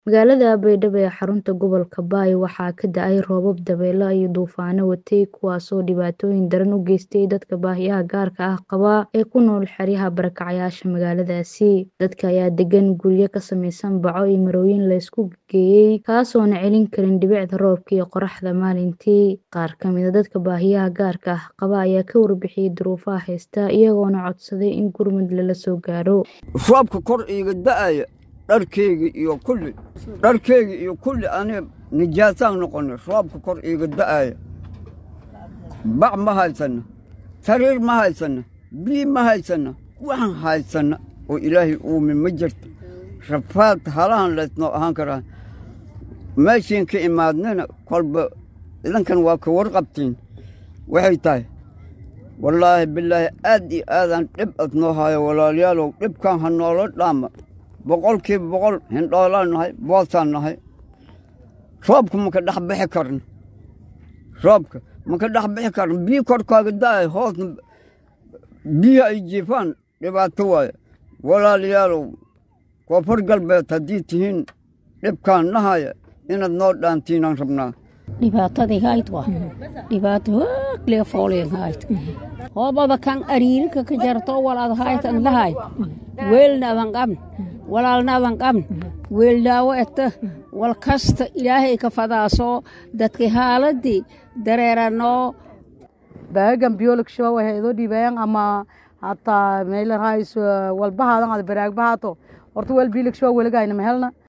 Magaalada Baydhabo ee xarunta gobolka Bay waxaa ka da'ay roobab dabaylo iyo duufaano watay kuwaasoo dhibaatooyin daran u geystay dadka baahiyaha gaarka ah qaba ee ku nool xeryaha barakacayaasha magaaladaasi. Dadka ayaa degan guryo ka samaysan baco iyo marooyin la isku geeyay kaasoona celin karin dhibicda roobka iyo qorraxda maalintii. Qaar ka mid ah dadka baahiyaha gaarka ah qaba ayaa ka warbixiyay duruufaha haysta iyagoona codsaday in gurmad lala soo gaaro. roobka kor iiga da'aya dharkeyga iyo kulli dharkeyga iyo kulli aniga nijaasaan noqonay roobka kor iiga da'aya bac ma haysana sariir ma haysana biyo ma haysana waxaan haysana oo ilaahay uumin ma jirto rafaad halahan laysnoo ahaan karaa meeshiin ka imaadnina kolba idankan waa ka warqabtiin waxay tahay wallaahi bilaahi aad iyo aadaan dhib adnoo hayo walaalayaalow dhibkan ha noola dhaama boqolkiiba boqol hindhoolaan nahay boosaan nahay roobka maka dhex bixi karno roobka maka dhex bixi karno biyo korkaaga da'ay hoosna biyo ay jiifaan dhibaato waaye walaalayaalow koonfur galbeed haddii tihiin dhibkaan nahaya inaad noo dhaantiinaan rabnaa dhibaatadii hayd waa dhibaato hooglee fooleen hayd hoobada kan ariirika ka jarto walaad haytan lahay weelnaadan qabn walaalnaadan qabn weeldaawo eta wal kasta ilaahay ka fadaasoo dadka haaladii dareeranoo baagan biyooligshow waxay idoo dhiibayaan ama hataa meelarhays walbahaadan ad baraagbahato horta weel biiligshow weligayna ma helna